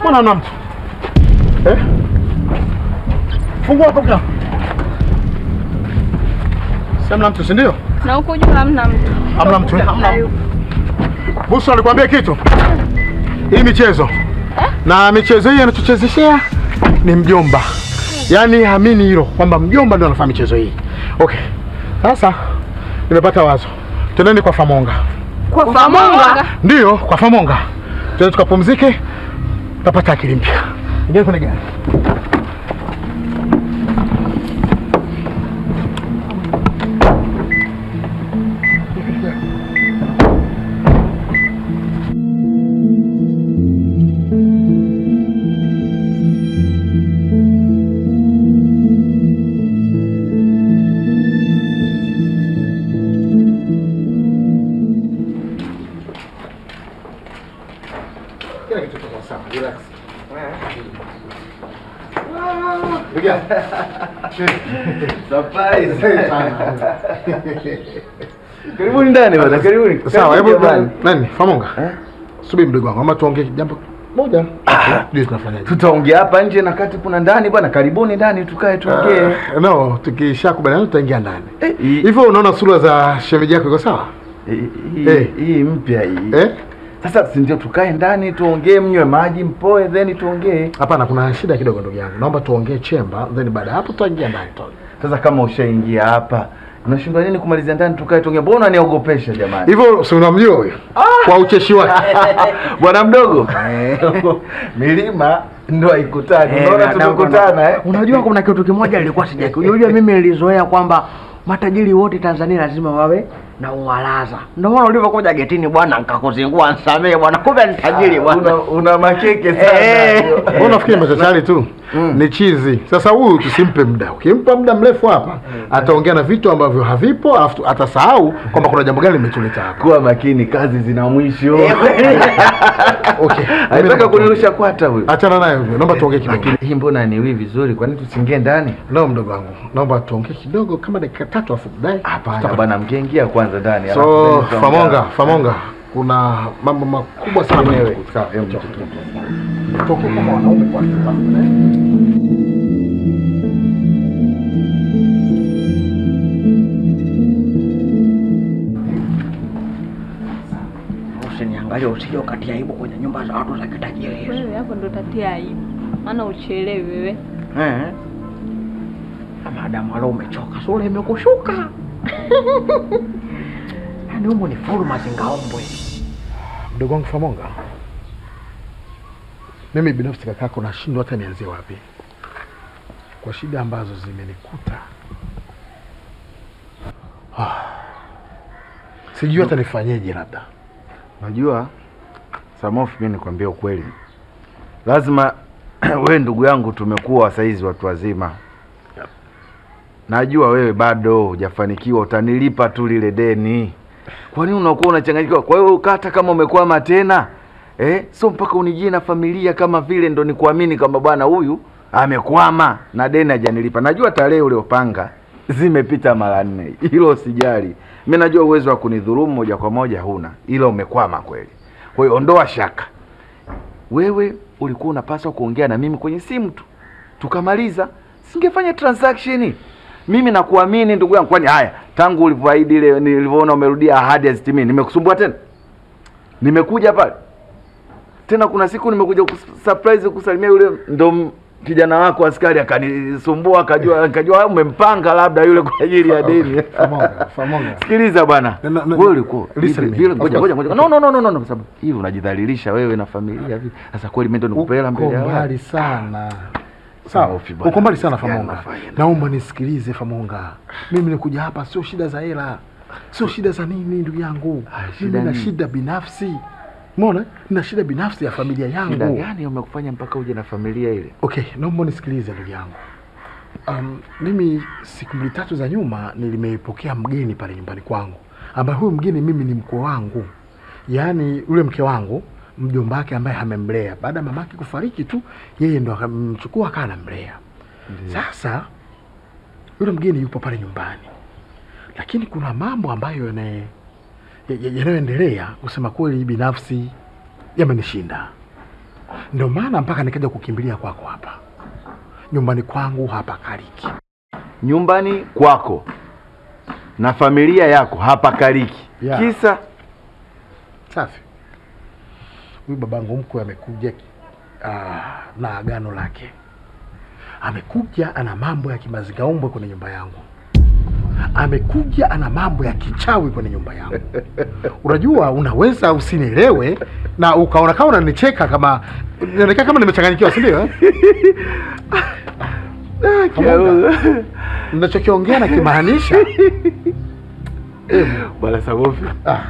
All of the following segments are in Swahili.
Mbona hamna mtu eh? Fungua hapo mlango. Si hamna mtu, si ndio? Na huko juu hamna mtu. Hamna mtu, eh? Hamna mtu. Busu alikwambia kitu? Hii michezo na michezo hii anatuchezeshea ni mjomba, yaani amini hilo kwamba mjomba ndio anafanya michezo hii. Okay, sasa nimepata wazo, twendeni kwa Famonga. Kwa Famonga. Ndiyo, kwa Famonga, twende tukapumzike, tapata akili mpya. Ingia kwenye gari. Kila kitu kiko sawa, relax. Ndugu yangu. Karibuni ndani bwana, karibuni. Sawa, Karibuni hebu jamani. nani? Famonga. Eh? Subiri mdogo wangu, ama tuongee jambo moja. Ndio tunafanyaje? Tutaongea hapa nje na kati kuna ndani bwana. Karibuni ndani tukae tuongee. Uh, no, tukishakubaliana tutaingia ndani. Eh, hii- Hivyo unaona sura za shemeji yako iko sawa? hii- hii- Eh. Hii mpya hii. Eh? Sasa si ndio tukae ndani tuongee, mnywe maji mpoe, then tuongee. Hapana, kuna shida kidogo ndugu yangu. Naomba tuongee chemba, then baada ya hapo tutaingia ndani tu. Sasa kama ushaingia hapa unashindwa nini kumalizia ndani tukae tuongee? Mbona unaniogopesha jamani? Hivyo si unamjua huyo? Kwa ucheshi wake. Bwana mdogo, milima ndo haikutani. Eh, Unaona na- tumekutana eh? Unajua kuna kitu kimoja nilikuwa sijakijua. Unajua mimi nilizoea kwamba matajiri wote Tanzania lazima wawe na uwalaza. Ndio maana ulivyokuja getini bwana nikakuzingua nsamee bwana. Kumbe ni tajiri Una, bwana. una makeke sana. Eh. Wewe unafikiri machachari tu ni chizi. Sasa huyu tusimpe muda. Ukimpa muda mrefu hapa, ataongea na vitu ambavyo havipo, alafu tu- atasahau kwamba kuna jambo gani limetuleta hapa. Kuwa makini, kazi zina mwisho. Okay. Anataka kunirusha kwata huyu. Achana naye huyo. Naomba tuongee kidogo. Lakini hii mbona niwi vizuri? Kwani tusingie ndani? No, mdogo wangu. Naomba tuongee kidogo kama dakika tatu afu baadaye. Hapana tutapata- bwana, mngeingia kwanza ndani. alafu So, then tutaongea. Famonga, Famonga. Kuna mambo makubwa sana Wewe. Sawa, hebu toka. Toka kama wanaume kwanza. Usiniangalie usije ukatia aibu kwenye nyumba za watu za kitajiri. Wewe hapo ndo tatia aibu. Maana uchelewi wewe. Eh. Madamu leo umechoka, sura imekushuka. Yaani humo ni furu mazingaombwe. Mdogo wangu Famonga, mimi binafsi kakako nashindwa hata nianzie wapi kwa shida ambazo zimenikuta. Ah, sijui hata nifanyeje. Labda Unajua Samofi, mimi nikwambie ukweli, lazima wewe ndugu yangu, tumekuwa saizi watu wazima. Najua wewe bado hujafanikiwa, utanilipa tu lile deni. Kwa nini unakuwa unachanganyikiwa? Kwa hiyo hata kama umekwama tena eh, sio mpaka unijie na familia kama vile ndo nikuamini kwamba bwana huyu amekwama na deni hajanilipa. Najua tarehe uliopanga zimepita mara nne, hilo sijali. Mi najua uwezo wa kunidhulumu moja kwa moja huna, ila umekwama kweli. Kwa hiyo ondoa shaka, wewe ulikuwa unapaswa kuongea na mimi kwenye simu tu, tukamaliza, singefanya transaction. Mimi nakuamini ndugu yangu. Kwani haya, tangu ulivyoahidi ile, nilivyoona umerudia ahadi hazitimii, nimekusumbua tena? Nimekuja pale tena, kuna siku nimekuja kus- surprise kusalimia yule ndo m- kijana wako askari akanisumbua, akajua akajua umempanga labda yule kwa ajili ya deni. Famonga, Famonga. Sikiliza bwana, Na- na- na- wewe ulikuwa listen hivi- me. vile- ngoja Of ngoja course. ngoja, no no no no no, no, kwa sababu hivi unajidhalilisha wewe na familia hivi. Sasa kweli mimi ndo nikupela mbele Uko ya watu. mbali sana. Sawa, Safi bwana. uko mbali sana Gani Famonga. unafanya? Naomba nisikilize Famonga. Mimi nikuja hapa sio shida za hela, sio shida za nini, ndugu yangu. Ah, Mimi shida na nini? shida binafsi. Umeona? Nina shida binafsi ya familia Shida yangu. gani umekufanya mpaka uje na familia ile? Okay, naomba nisikilize ndugu yangu. Um, mimi siku mbili tatu za nyuma nilimepokea mgeni pale nyumbani kwangu, ambaye huyu mgeni mimi ni mkwe wangu, yaani yule mke wangu mjomba wake ambaye amemlea baada ya mamake kufariki tu, yeye ndo akamchukua akawa anamlea. Sasa yule mgeni yupo pale nyumbani, lakini kuna mambo ambayo yana- ya- ya- yanayoendelea, kusema kweli, binafsi yamenishinda. Ndio maana mpaka nikaja kukimbilia kwako hapa nyumbani kwangu hapa Kariki. Nyumbani kwako na familia yako hapa Kariki. Yeah. Kisa Safi. Huyu babangu mkwe amekuja ah, na agano lake. Amekuja ana mambo ya kimazingaombwe kwenye nyumba yangu. Amekuja ana mambo ya kichawi kwenye nyumba yangu. Unajua, unaweza usinielewe na ukaona kama unanicheka kama inaonekana kama nimechanganyikiwa, si ndio? eh? Pamoja. Ninachokiongea na kimaanisha eh, Bwana Sagofi. ah.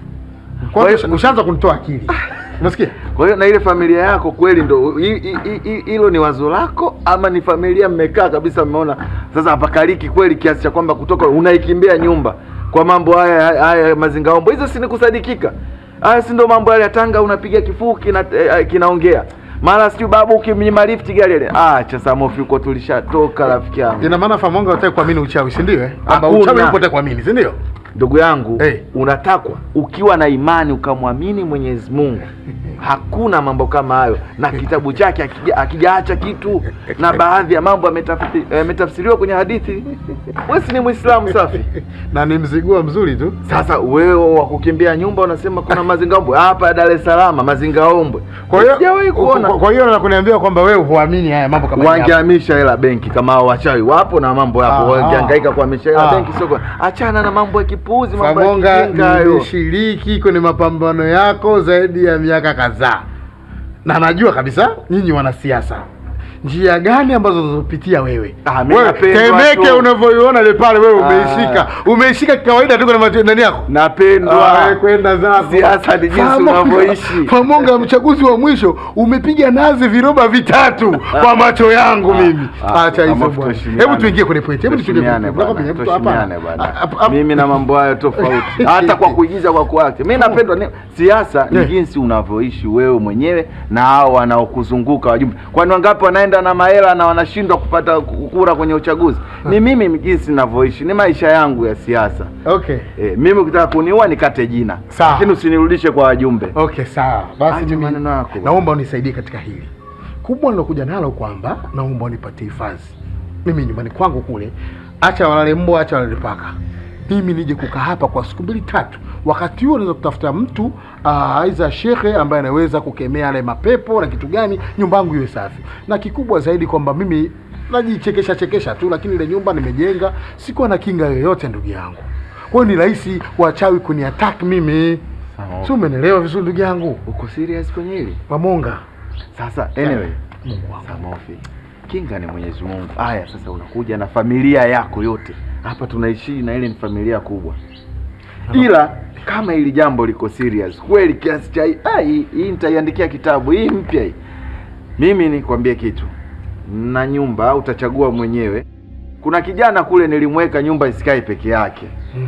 Kwa hiyo ushaanza kunitoa akili. Unasikia? Kwa hiyo na ile familia yako kweli ndo hi- hi- hi- hi- hilo ni wazo lako ama ni familia mmekaa kabisa mmeona sasa hapa Kariki kweli kiasi cha kwamba kutoka unaikimbia nyumba kwa mambo haya haya mazingaombo hizo si ni kusadikika. Haya si ndo mambo yale ya Tanga unapiga kifuu kina, eh, kinaongea. Mara sijui babu ukimnyima lift gari ile. Ah, cha Samofi huko tulishatoka rafiki yangu. Ina maana Famonga hutaki kuamini uchawi, si ndio? eh? Kwamba Hakuna. uchawi upo hutaki kuamini, si ndio? Ndugu yangu Hey. unatakwa ukiwa na imani ukamwamini Mwenyezi Mungu, hakuna mambo kama hayo, na kitabu chake akija- akijaacha kitu, na baadhi ya mambo yametafsiri- yametafsiriwa kwenye hadithi. Wewe si ni Muislamu safi? Na ni mzigua mzuri tu. Sasa wewe wa kukimbia nyumba unasema kuna mazingaombwe hapa Dar es Salaam, mazingaombwe. Kwa hiyo sijawahi kuona kwa- kwa hiyo na kuniambia kwamba wewe huamini haya mambo kama haya. wangehamisha hela benki kama hao wachawi wapo na mambo yapo, Ah. wangehangaika kuhamisha hela Ah. benki soko. Achana na mambo ya kipuuzi, mambo ya Famonga, kijinga hayo. nimeshiriki kwenye mapambano yako zaidi ya miaka kadhaa, na najua kabisa nyinyi wanasiasa njia gani ambazo unazopitia wewe. Ah, mimi Wewe, napendwa Temeke tu. unavyoiona ile pale, wewe Ah. umeishika, umeishika kawaida tu kwenye macho- ndani yako. Napendwa. Ah, kwenda zako. Siasa ni jinsi Famonga, unavyoishi. Famonga, mchaguzi wa mwisho umepiga nazi viroba vitatu kwa macho yangu mimi. Ah, Acha hizo ama bwana. tuheshimiane. Hebu tuingie kwenye point. Hebu tuingie kwenye Tuheshimiane point. bwana, Nakwambia, mtu hapa- tuheshimiane bwana. hapa- hapa- Mimi na mambo hayo tofauti, hata kwa kuigiza, kwa kuact. Mimi napendwa. ni- Siasa ni Yeah. jinsi unavyoishi wewe mwenyewe na hao wanaokuzunguka wajumbe. Kwani wangapi wanaenda na mahela na wanashindwa kupata kura kwenye uchaguzi? Ni mimi jinsi ninavyoishi, ni maisha yangu ya siasa. Okay. Eh, mimi ukitaka kuniua nikate jina, Sawa. lakini usinirudishe kwa wajumbe. Okay, sawa. Basi Acha mimi maneno yako. naomba unisaidie katika hili kubwa nilokuja nalo, kwamba naomba unipatie hifadhi mimi nyumbani kwangu kule, acha walale mbwa, acha walale paka, mimi nije kukaa hapa kwa siku mbili tatu. Wakati huo naweza kutafuta mtu ah, aidha shekhe ambaye anaweza kukemea yale mapepo na kitu gani, nyumba yangu iwe safi, na kikubwa zaidi kwamba mimi najichekesha chekesha tu, lakini ile nyumba nimejenga, sikuwa na kinga yoyote, ndugu yangu. Kwa hiyo ni rahisi wachawi kuniattack mimi. Sawa. Si umenielewa vizuri ndugu yangu? Uko serious kwenye hili? Mamonga. Sasa anyway, Mungu wangu. Samofi, kinga ni Mwenyezi Mungu. Haya, sasa unakuja na familia yako yote hapa, tunaishi na ile ni familia kubwa, ila kama hili jambo liko serious kweli kiasi cha ah, hii hii nitaiandikia kitabu hii mpya hii. Mimi nikwambie kitu, na nyumba utachagua mwenyewe. Kuna kijana kule nilimweka nyumba isikae peke yake. Mm.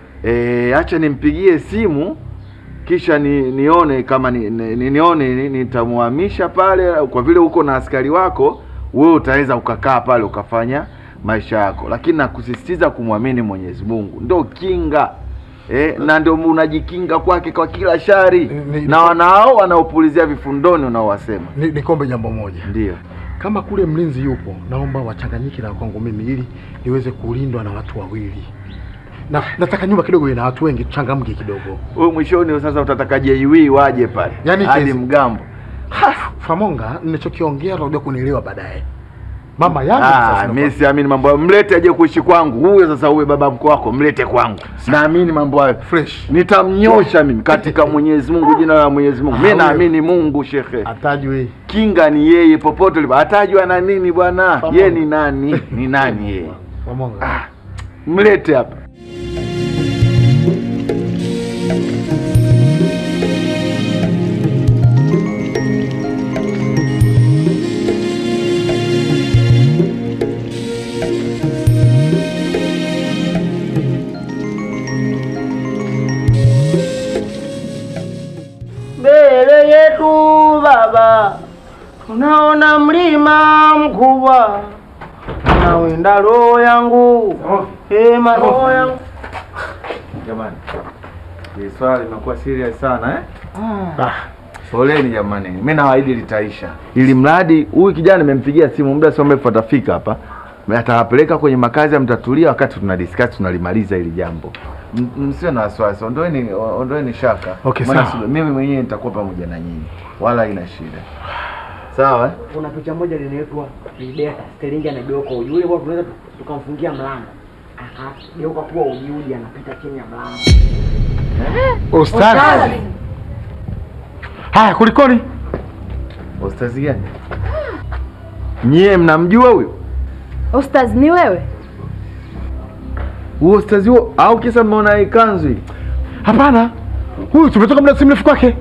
E, acha nimpigie simu kisha ni, nione kama ni, ni, ni, nione ni- nitamhamisha pale, kwa vile uko na askari wako, wewe utaweza ukakaa pale ukafanya maisha yako, lakini nakusisitiza kumwamini Mwenyezi Mungu, ndio kinga eh, na ndio unajikinga kwake kwa kila shari Ni- ni- na wanao wanaopulizia vifundoni unaowasema. Ni, nikombe jambo moja. Ndio Kama kule mlinzi yupo, naomba wachanganyike na kwangu mimi ili niweze kulindwa na watu wawili. Na nataka nyumba kidogo ina watu wengi, tuchangamke kidogo. wewe mwishoni sasa utataka JW waje pale Yaani hadi kesi- mgambo. Famonga, ninachokiongea utakuja kunielewa baadaye. Mama yangu Ah, sasa mimi naomba- siamini mambo hayo. Mlete aje kuishi kwangu. Huyo sasa uwe baba mkwe wako, mlete kwangu. Naamini mambo hayo. fresh. Nitamnyosha mimi katika Mwenyezi Mungu, jina la Mwenyezi Mungu. Mimi Ah, naamini Mungu shekhe. Atajwe. Kinga ni yeye popote ulipo. Atajua na nini bwana? Pamoja. Yeye ni nani? Ni nani yeye? Famonga. Mlete hapa. Mbele yetu Baba, tunaona mlima mkubwa, unawinda roho yangu, hema roho yangu. Jamani. Hii swali linakuwa serious sana eh? Ah, Poleni jamani, mimi nawaahidi litaisha, ili mradi huyu kijana nimempigia simu muda sio mrefu atafika hapa, atawapeleka kwenye makazi ya mtatulia, wakati tuna discuss tunalimaliza hili jambo. M- Msiwe na wasiwasi, ondoeni ondoeni shaka. Okay, Maana sawa. si- Mimi mwenyewe nitakuwa pamoja na nyinyi, wala haina shida. Sawa eh? Kuna picha moja linaitwa Lideta, Sterling anageuka uji. Yule bwana tunaweza tu- tukamfungia mlango. Akageuka kuwa uji uji anapita chini ya mlango. Ustazi. Haya, kulikoni? Ustazi gani? Nyie mnamjua huyo? Ostaz ni wewe? Huo ustazi huo au kisa mmeona hii kanzu hii? Hapana, huyu tumetoka muda si mrefu kwake.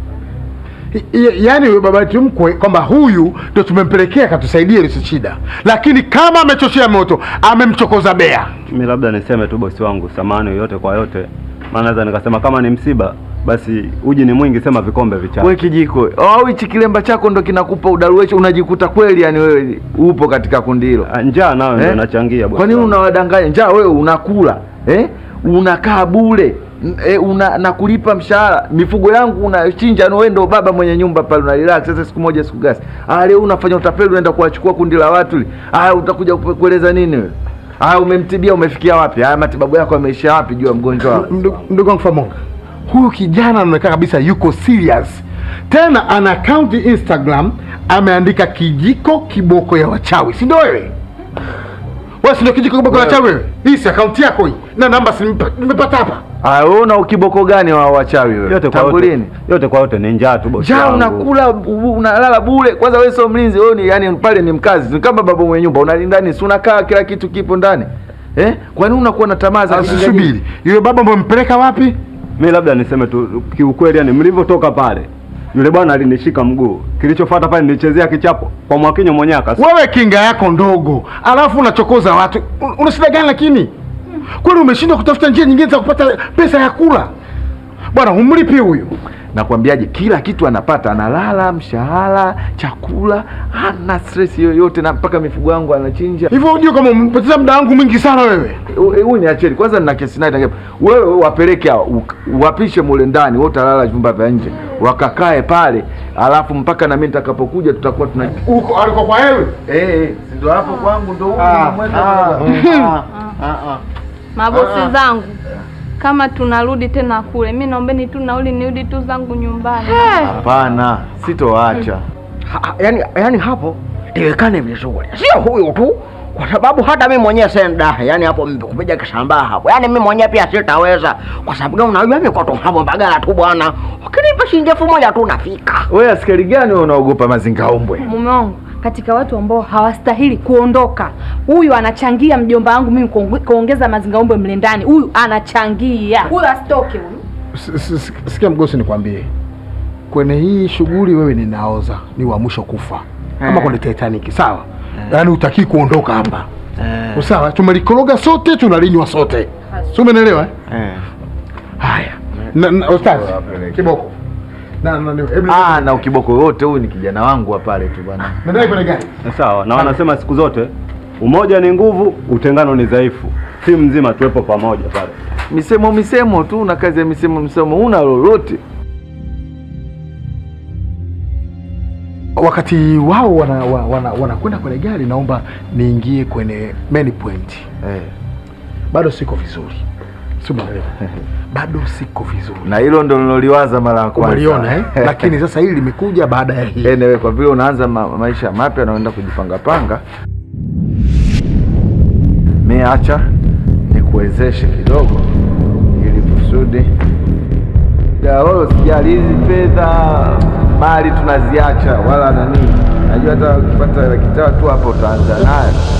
I- i- Yaani huyo baba yetu mkwe kwamba huyu ndio tumempelekea akatusaidie ile shida, lakini kama amechochea moto amemchokoza bea. Mi labda niseme tu bosi wangu, samani yoyote kwa yote, maana naweza nikasema kama ni msiba basi uji ni mwingi, sema vikombe vichache. We kijiko au hichi kilemba chako ndo kinakupa udaruwecho, unajikuta kweli yani wewe upo katika kundi hilo Ah, Njaa nayo ndio eh? inachangia bosi Kwa nini wangu. unawadanganya? Njaa wewe unakula eh? unakaa bure N- eh, una na kulipa mshahara, mifugo yangu unachinja, na wewe ndo baba mwenye nyumba pale, una relax. Sasa siku moja siku gasi, ah, leo unafanya utapeli, unaenda kuwachukua kundi la watu li. Ah, utakuja kupe- kueleza nini wewe? Ah, umemtibia umefikia wapi? Ah, matibabu yako yameisha wapi juu ya mgonjwa wako? Ndu- Ndugu wangu Famonga, huyu kijana anaonekana kabisa yuko serious, tena ana account Instagram ameandika kijiko kiboko ya wachawi, si ndio wewe? Wewe si ndio kijiko kiboko ya wachawi wewe? Hii si account yako hii, na namba si nimepa- nimepata hapa. Ah, wewe una ukiboko gani wa wachawi wewe? yote kwa Tangu yote, lini? yote kwa yote ni njaa tu bosi Njaa wangu. unakula u- unalala bure. Kwanza wewe sio mlinzi, wewe ni yani pale ni mkazi. Ni kama baba mwenye nyumba, unalinda nini? Si unakaa kila kitu kipo ndani. Eh? Kwa nini unakuwa na tamaa za kijinga jinga? Subiri, yule baba mmempeleka wapi? Mi labda niseme tu kiukweli, yani mlivyotoka pale, yule bwana alinishika mguu, kilichofuata pale nilichezea kichapo kwa Mwakinyo mwenyewe akasi Wewe kinga yako ndogo, alafu unachokoza watu. Un- Una shida gani lakini? Kwani umeshindwa kutafuta njia nyingine za kupata pesa ya kula? Bwana, humlipi huyu. Nakwambiaje, kila kitu anapata, analala, mshahara, chakula, hana stress yoyote, na mpaka mifugo yangu anachinja. Hivyo unajua kama umepoteza muda wangu mwingi sana wewe. Eh, Huyu ni acheni kwanza, nina kesi naye tangia. Wewe wapeleke hao, u- wapishe mule ndani, wewe utalala vyumba vya nje, wakakae pale, alafu mpaka na mimi nitakapokuja tutakuwa tuna Uko aliko kwa wewe. eh, si ndio hapo kwangu ndio huko Ah, namweka baba. Mabosi zangu, kama tunarudi tena kule, mi naombeni tu nauli nirudi tu zangu nyumbani. Hapana, sitoacha. Ha- Yaani yaani hapo iwekane vizuri. Sio huyu tu. Kwa sababu hata mimi mwenyewe senda, yaani hapo kupiga kisambaa hapo. Yaani mimi mwenyewe pia sitaweza. Kwa sababu gani unajua mimi kwa tu hapo Mbagala tu bwana. Ukinipa shilingi elfu moja tu nafika. Wewe askari gani wewe unaogopa mazingaumbwe? Mume wangu katika watu ambao hawastahili kuondoka, huyu anachangia mjomba wangu mimi kuonge- kuongeza mazingaumbwe mle ndani. Huyu anachangia, huyu asitoke huyu. S- s- s- Sikia mgosi, nikwambie, kwenye hii shughuli wewe ni naoza, ni wa mwisho kufa kama Eh. kwenye Titanic, sawa? Yaani utakii kuondoka hapa, sawa? Tumelikoroga sote, tunalinywa sote, si umeelewa? eh? Eh. Haya, na, na, ustazi kiboko na, na, na, hebu- Ah, na ukiboko yote huyu ni kijana wangu wa pale tu bwana. Nendai kwenye gari. sawa. Na wanasema siku zote umoja ni nguvu, utengano ni dhaifu. Timu nzima tuwepo pamoja pale. Misemo misemo tu na kazi ya misemo misemo, una lolote. Wakati wao wanakwenda wana, wana, wanakwenda kwenye gari, naomba niingie kwenye main point. Eh. Bado siko vizuri, si umeelewa? Bado siko vizuri. Na hilo ndo niloliwaza mara ya kwanza. Umeliona eh? Lakini sasa hili limekuja baada ya hii. anyway, kwa vile unaanza ma maisha mapya na unaenda kujipanga panga, mi acha nikuwezeshe kidogo, ili kusudi wala sijali hizi fedha mali tunaziacha, wala nani, najua hata ukipata laki tatu hapo utaanza nayo